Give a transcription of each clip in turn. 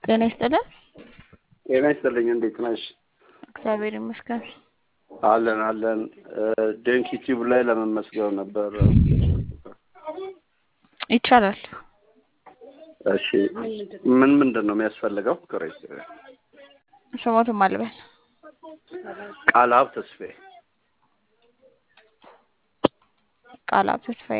ጤና ይስጥልን። ጤና ይስጥልኝ። እንዴት ነሽ? እግዚአብሔር ይመስገን። አለን አለን። ዴንክ ዩቲዩብ ላይ ለመመስገን ነበር። ይቻላል። እሺ፣ ምን ምንድን ነው የሚያስፈልገው? ቅሬት ስሞትም አልበል ቃልሀብ ተስፌ ቃልሀብ ተስፋዬ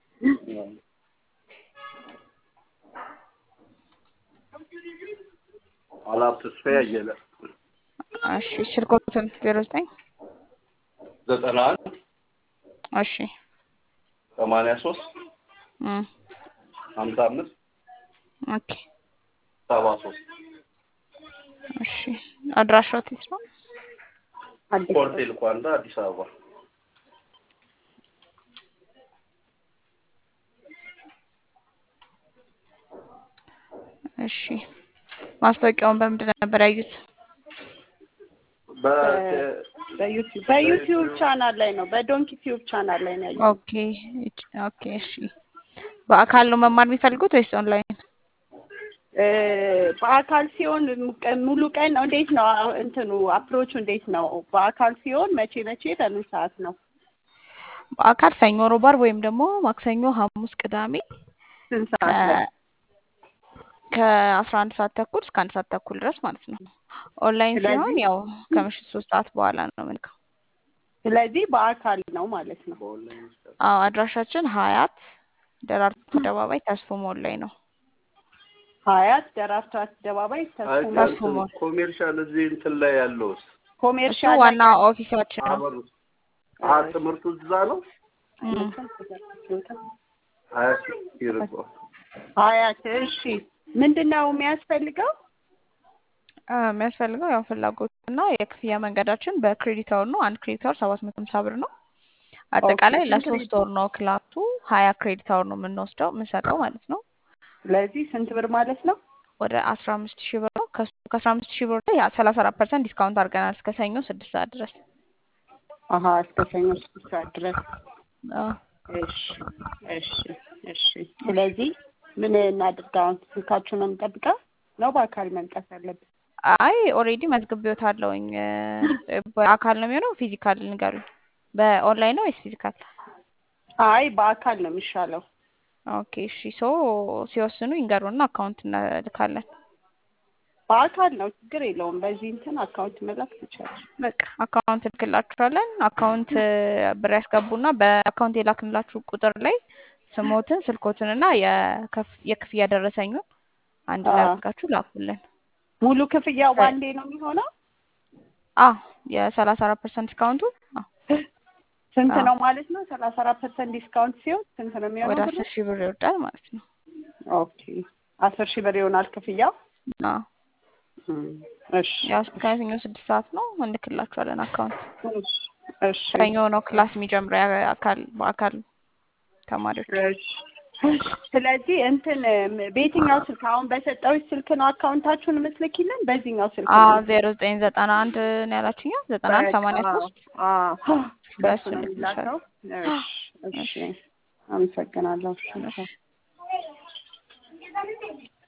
ቃልሀብ ተስፌ አየለ እሺ፣ ስልኮትን ዜሮ ዘጠኝ ዘጠና አንድ እሺ ሰማንያ ሶስት እም ሀምሳ አምስት ኦኬ ሰባ ሶስት እሺ አድራሻው የት ነው? ፖርቴል ኳንዳ አዲስ አበባ እሺ ማስታወቂያውን በምንድን ነበር ያዩት? በዩቲዩብ በዩቲዩብ ቻናል ላይ ነው። በዶንኪ ቲዩብ ቻናል ላይ ነው ያየሁት። ኦኬ ኦኬ እሺ በአካል ነው መማር የሚፈልጉት ወይስ ኦንላይን? እ በአካል ሲሆን ሙሉ ቀን ነው። እንዴት ነው እንትኑ አፕሮቹ እንዴት ነው? በአካል ሲሆን መቼ መቼ በምን ሰዓት ነው? በአካል ሰኞ፣ ሮብ፣ ዓርብ ወይም ደግሞ ማክሰኞ፣ ሐሙስ፣ ቅዳሜ ስንት ሰዓት ላይ? ከአስራ አንድ ሰዓት ተኩል እስከ አንድ ሰዓት ተኩል ድረስ ማለት ነው። ኦንላይን ሲሆን ስለዚህ ያው ከምሽት ሶስት ሰዓት በኋላ ነው የምንልከው። ስለዚህ በአካል ነው ማለት ነው። አዎ አድራሻችን ሀያት ደራርቱ አደባባይ ተስፎ ሞል ላይ ነው። ሀያት ደራርቱ አደባባይ አይ ተስፎ ሞል ተስፎ ሞል ኮሜርሻል እዚህ እንትን ላይ ያለውስ እሱ ኮሜርሻል ላይ ዋና ኦፊሳችን ነው። አበሩ አ ትምህርቱ እዛ ነው። እም። ሀያ ይርቆ ሀያት እሺ። ምንድን ነው የሚያስፈልገው? አ፣ የሚያስፈልገው ያው ፍላጎት እና የክፍያ መንገዳችን በክሬዲት አወር ነው። አንድ ክሬዲት አወር ሰባት መቶ ሀምሳ ብር ነው። ኦኬ አጠቃላይ ስንት ለሶስት ወር ነው ክላሱ። ሀያ ክሬዲት አወር ነው የምንወስደው የምንሰጠው ማለት ነው። ስለዚህ ስንት ብር ማለት ነው? ወደ አስራ አምስት ሺህ ብር ነው። ከሱ ከአስራ አምስት ሺህ ብር ላይ ሰላሳ አራት ፐርሰንት ዲስካውንት አድርገናል እስከ ሰኞ ስድስት ሰዓት ድረስ። አሀ እስከ ሰኞ ስድስት ሰዓት ድረስ። አዎ። እሺ እሺ እሺ። ስለዚህ ምን እናድርግ አሁን? ስልካችሁን ነው የምንጠብቀው ነው በአካል መምጣት አለብን? አይ ኦልሬዲ መዝግቤዎታለሁኝ። እ፣ በአካል ነው የሚሆነው ፊዚካል ንገሩኝ። በኦንላይን ነው ወይስ ፊዚካል? አይ በአካል ነው የሚሻለው። ኦኬ እሺ። ሶ ሲወስኑ ይንገሩና አካውንት እንልካለን። በአካል ነው ችግር የለውም። በዚህ እንትን አካውንት መላክ ትችላለሽ። በቃ አካውንት እልክላችኋለን። አካውንት ብር ያስገቡና በአካውንት የላክንላችሁ ቁጥር ላይ ስሞትን፣ ስልኮትን እና የከፍ- የክፍያ ደረሰኙን አንድ ላይ አዎ አድርጋችሁ ላኩልን። ሙሉ ክፍያው ከ- ባንዴ ነው የሚሆነው? አዎ የሰላሳ አራት ፐርሰንት ዲስካውንቱ አዎ ስንት አዎ ነው ማለት ነው? ሰላሳ አራት ፐርሰንት ዲስካውንት ሲሆን ስንት ነው ወደ የሚሆነው ብሩ? አስር ሺህ ብር ይወርዳል ማለት ነው። ኦኬ አስር ሺህ ብር ይሆናል ክፍያው። አዎ እም፣ እሺ ያው እስከ ሰኞ ስድስት ሰዓት ነው እንልክላችኋለን አካውንት። እሺ እሺ ሰኞ ነው ክላስ የሚጀምረው የአካል በአካል ተማሪዎች። እሺ። ስለዚህ እንትን ም- በየትኛው ስልክ አሁን በሰጠሁሽ ስልክ ነው አካውንታችሁን የምትልኪልን? በዚህኛው ስልክ አዎ ነው ዜሮ ዘጠኝ ዘጠና አንድ ነው ያላችሁኛ ዘጠና አንድ በቃ ሰማንያ ሶስት አዎ፣ በሱ በእሱ ነው እንልክልሻለን። የሚላከው። እሺ እሺ፣ እሺ አመሰግናለሁ። እሺ እሺ